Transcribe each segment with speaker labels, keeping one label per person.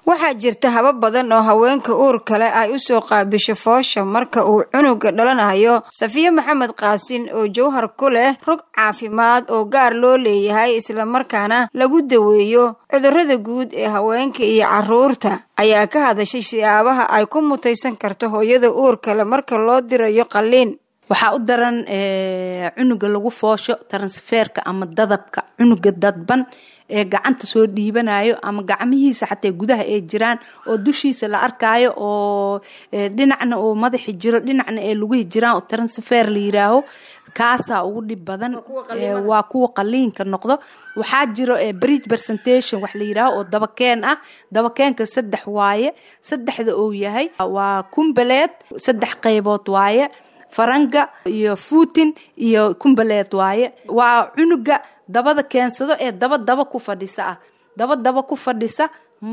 Speaker 1: waxaa jirta habab badan oo haweenka uur kale ay u soo qaabisho foosha marka uu cunuga dhalanayo safiye maxamed qaasin oo jawhar ku leh rog caafimaad oo gaar loo leeyahay islamarkaana lagu daweeyo cudurrada guud ee haweenka iyo carruurta ayaa ka hadashay siyaabaha ay ku mutaysan karto hooyada uur kale marka loo dirayo qalliin
Speaker 2: waxaa u daran cunuga lagu foosho transferka ama dadabka cunuga dadban ee gacanta soo dhiibanayo ama gacmihiisa xataa gudaha ay jiraan oo dushiisa la arkaayo oo dhinacna uu madaxi jiro dhinacna ay lugihi jiraan oo transfer la yiraaho kaasaa ugu dhib badan waa kuwa qaliinka noqdo waxaa jiro bridge presentation wax la yiraaho oo dabakeen ah dabakeenka saddex waaye saddexda uu yahay waa kumbaleed saddex qaybood waaye faranga iyo fuutin iyo kumbaleed waaye waa cunuga dabada keensado ee daba daba ku fadhisa ah daba daba ku fadhisa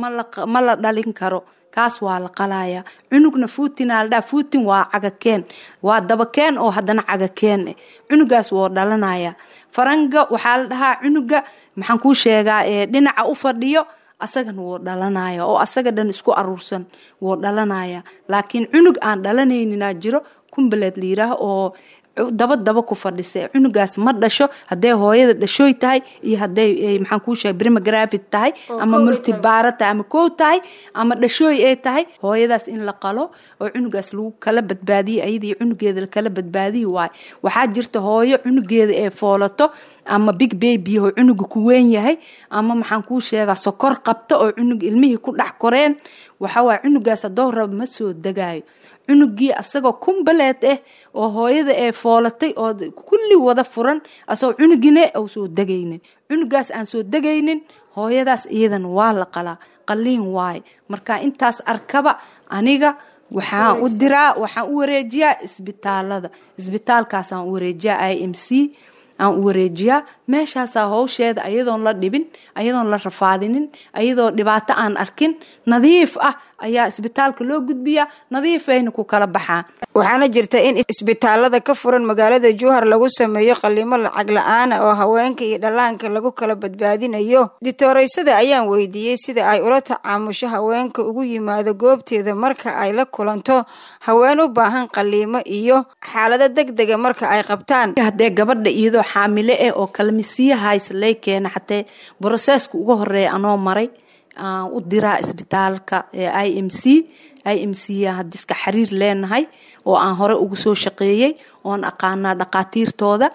Speaker 2: ma la dhalin karo kaas waa la qalaya cunugna fuutina la dhaha fuutin waa cagakeen waa dabakeen oo haddana cagakeen cunugaas woo dhalanaya faranga waxaa la dhahaa cunuga maxaan kuu sheegaa dhinaca u fadhiyo asagana wuu dhalanaya oo asaga dhan isku aruursan wuu dhalanaya laakiin cunug aan dhalanayninaa jiro kumbaleed la yiraah oo daba daba ku fadhisa cunugaas ma dhasho hadday hooyada dhashooy tahay iyo hadday maxaan kuu sheegay brimagravid tahay ama multibaara tahay ama kow tahay ama dhashooy ay tahay hooyadaas in la qalo oo cunugaas lagu kala badbaadiyo ayadii cunugeeda lakala badbaadiyi waayo waxaa jirta hooyo cunugeeda ee foolato ama big baby oo cunuga ku weyn yahay ama maxaan kuu sheegaa sokor qabta oo cunug ilmihii ku dhex koreen waxawaaye cunugaas haddoo raba ma soo degaayo cunugii asagoo kumbaleed ah oo hooyada ee foolatay oo kulli wada furan asagoo cunugine u soo degaynin cunugaas aan soo degaynin hooyadaas iyadan waa la qalaa qaliin waaye marka intaas arkaba aniga waxaan u diraa waxaan u wareejiyaa isbitaalada isbitaalkaasaan u wareejiyaa i m c aan u wareejiyaa meeshaasaa howsheeda ayadoon la dhibin ayadoon la rafaadinin ayadoo dhibaato aan arkin nadiif ah ayaa isbitaalka loo gudbiyaa nadiifayna ku kala baxaan
Speaker 1: waxaana jirta in isbitaalada ka furan magaalada jowhar lagu sameeyo qalimo lacag la-aana oo haweenka iyo dhallaanka lagu kala badbaadinayo ditooreysada ayaan weydiiyey sida ay ula tacaamusho haweenka ugu yimaado goobteeda marka ay la kulanto haween u baahan qaliimo iyo xaalado deg dega marka ay qabtaan
Speaker 2: haddee gabadha iyadoo xaamile eh oo kalmisiyahays lay keena xatee broseska uga horeeya anoo maray aan u diraa isbitaalka i m c i m c hadiska xiriir leenahay oo aan hore ugu soo shaqeeyey oon aqaanaa dhaqaatiirtooda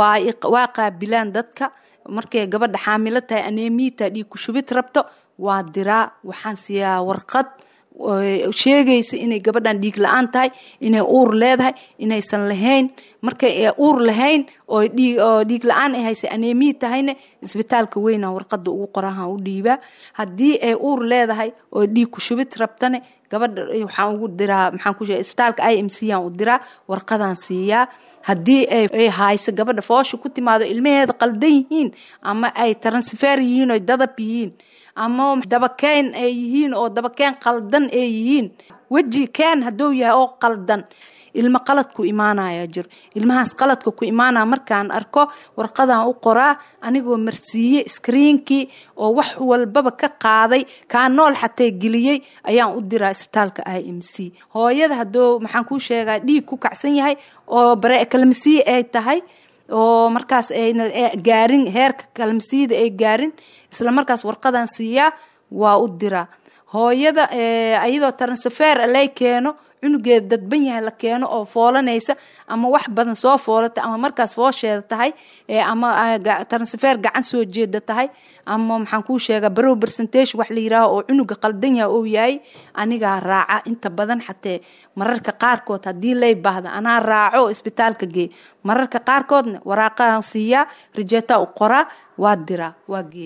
Speaker 2: waa qaabilaan dadka markay gabadha xaamilo tahay anemita dhiig ku shubid rabto waa diraa waxaan siiyaa warqad sheegaysa inay gabadhan dhiig la-aan tahay inay uur leedahay inaysan lahayn markay uur lahayn oo dhiig la-aan ay haysa anemii tahayna isbitaalka weyna warqada ugu qorahan u dhiibaa haddii ay uur leedahay oo dhiig ku shubid rabtane gabadha waxaan ugu diraa maxaan ku sheegay isbitaalka i m c aan u diraa warqadaan siiyaa haddii ay hayso gabadha foosha ku timaado ilmaheeda qaldan yihiin ama ay transfer yihiin oo dadab yihiin ama dabakeen ay yihiin oo dabakeen qaldan ay yihiin weji keen hadduu yahay oo qaldan ilmo qalad ku imaanaya jiro ilmahaas qaladka ku imaanaya markaan arko warqadaan u qoraa anigoo marsiiye iskriinkii oo wax walbaba ka qaaday kaa nool xatee geliyey ayaan u diraa isbitaalka i m c hooyada hadduu maxaan kuu sheegaa dhiig ku kacsan yahay oo barekalmasiye ay tahay oo markaas ayna gaarin heerka kalmasiyada ay gaarin isla markaas warqadan siiyaa waa u diraa hooyada ayadoo transfer lay keeno cunugeeda dadban yahay la keeno oo foolanaysa ama wax badan soo foolata ama markaas foosheeda tahay ama transfer gacan soo jeeda tahay ama maxaan kuu sheegaa barow percentage wax la yiraaho oo cunuga qaldan yahay uu yahay anigaa raaca inta badan xatee mararka qaarkood haddii lay baahda anaa raaco isbitaalka gee mararka qaarkoodna waraaqahan siiyaa rijeetaa u qoraa waa diraa waa gee